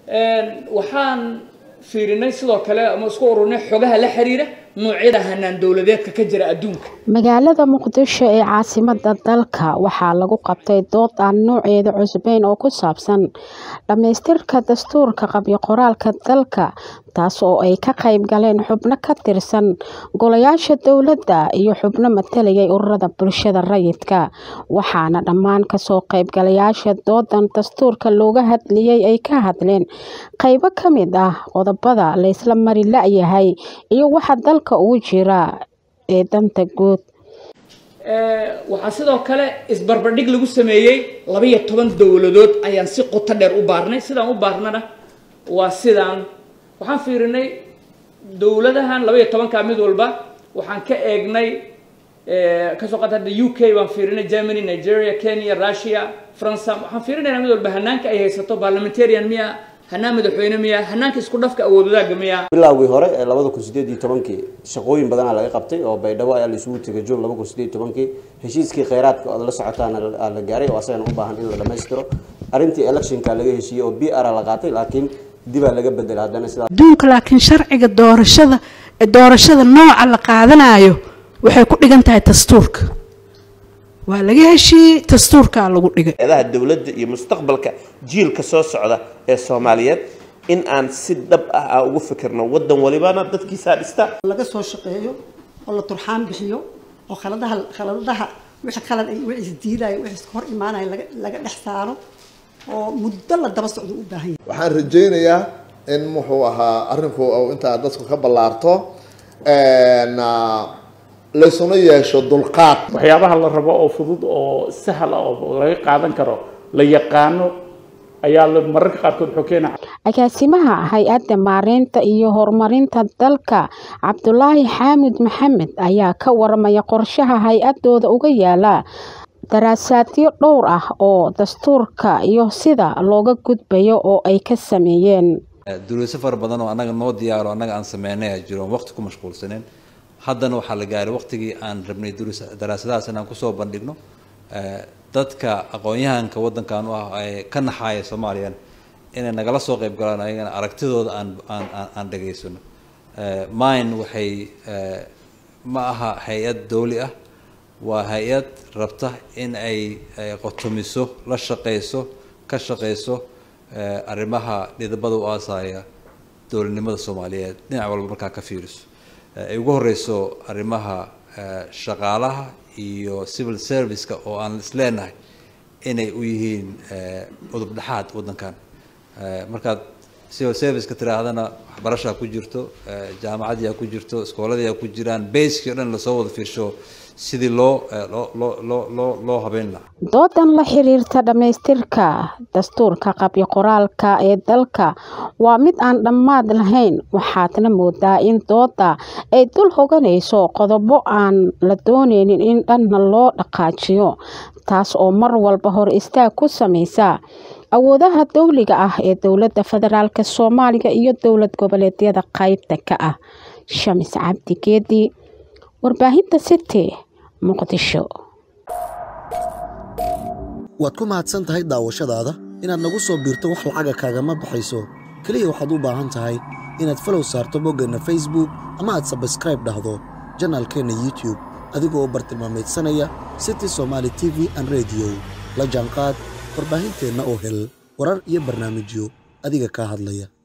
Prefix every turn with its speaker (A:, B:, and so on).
A: waxaan fiirinay sidoo kale ama isku ururinay xogaha la xiriira noocyada hanaan dowladeedka ka jira adduunka
B: magaalada muqdisho ee caasimada dalka waxaa lagu qabtay dood aan nooceeda cusbeyn oo ku saabsan dhammaystirka dastuurka qabyo qoraalka dalka taas oo ay ka qayb galeen xubno ka tirsan golayaasha dowladda iyo xubno matalayay ururada bulshada rayidka waxaana dhammaan kasoo qaybgalayaasha doodan dastuurka looga hadlayay ay ka hadleen qaybo ka mid ah qodobada laysla mari la-yahay iyo waxa dalka ugu jira ee danta guud
A: waxaa sidoo kale isbarbardhig lagu sameeyey labaiyo toban dowladood ayaan si qoto dheer u baarnay sidaan u baarnana waa sidaan waxaan fiirinay dowladahan labaiyo tobankaa mid walba waxaan ka eegnay kasoo qaata hadda u k baan fiirinay germany nigeria kenya russia france waxaan fiirinaynaa mid walba hanaanka ay haysato parliamentarian miya hanaan madaxweyne miya hanaanka isku dhafka awood wadaagga miya
C: bilowgii hore ee labada kun sideed iyo tobankii shaqooyin badanaa laga qabtay oo baydhabo ayaa la isugu tegay juun laba kun sideed iyo tobankii heshiiskii kheyraadka ood la socotaana la gaaray oo asagana u baahan in la dhammaystiro arrintii electionka laga heshiiyey oo b r la qaatay laakiin dibaa laga bedelay haddana sidaa
D: adduunka laakiin sharciga doorashada doorashada nooca la qaadanayo waxay ku dhigan tahay dastuurka waa laga heshiiyey dastuurkaa lagu dhigay
E: eedaha dowladda iyo mustaqbalka jiilka soo socda ee soomaaliyeed in aan si dhab ah aan ugu fikirno wadan walibana dadkiisaa dhista
F: laga soo shaqeeyo oo la turxaan bixiyo oo khaladaha khaladaha wixii khalad ay wixii isdiidaya wixii iska hor imaanaya laga laga dhex saaro oo muddo la daba socdo u baahan yahay
G: waxaan rajaynayaa in muxuu ahaa arrinku intaa dadku ka ballaarto laysuna yeesho dulqaad
H: waxyaabaha la rabo oo fudud oo sahal ah oo laga qaadan karo la yaqaano ayaa la mararka qaarkood wuxuu keenaa
B: agaasimaha hay-adda maareynta iyo horumarinta dalka cabdulaahi xaamid maxamed ayaa ka waramaya qorshaha hay-adooda uga yaala daraasaadyo dhowr ah oo dastuurka iyo sida looga gudbayo oo ay ka sameeyeen
I: duruuso fara badan oo annaga noo diyaaro annaga aan sameynay a jiro waqti ku mashquulsaneen haddana waxaa la gaaray waqtigii aan rabnay daraasadahaas inaan kusoo bandhigno dadka aqoon-yahanka waddankan u ah ee ka naxaaya soomaaliyan inay nagala soo qayb galaan ayagana aragtidooda aan aan aan dhageysano mine waxay ma aha hay-ad dawli ah waa hay-ad rabta in ay qotomiso la shaqeyso ka shaqeyso arrimaha dhidabada u aasaya dowladnimada soomaaliyeed dhinac walba markaa ka fiiriso ay ugu horeyso arrimaha shaqaalaha iyo civil serviceka oo aan isleenahay inay u yihiin udub dhexaad waddankan markaad civil serviceka tiraahdana waxbarashaa ku jirto jaamacadii ku jirto iskooladii ku jiraan baskii o dhan lasoo wada fiirsho sidii loo loo loo habeyn lahaa
B: doodan la xiriirta dhammaystirka dastuurka qabyo qoraalka ee dalka waa mid aan dhammaad lahayn waxaadna moodaa in dooda ay dul hoganayso qodobo aan la dooneynin in dhanna loo dhaqaajiyo taas oo mar walba hor istaag ku sameysa awoodaha dowliga ah ee dowladda federaalk soomaaliya iyo dowlad goboleedyada qaybta ka ah shamis cabdi geedi warbaahinta city muqdisho
J: waad ku mahadsan tahay daawashadaada inaad nagu soo biirto wax lacaga kaagama baxayso keliya waxaad u baahan tahay inaad falow saarto boggeenna facebook ama aad sabskraib dhahdo janaalkeenna youtube adigoo bartilmaamaydsanaya city somaali t v an rediyo la jaanqaad warbaahinteenna oo hel warar iyo barnaamijyo adiga kaa hadlaya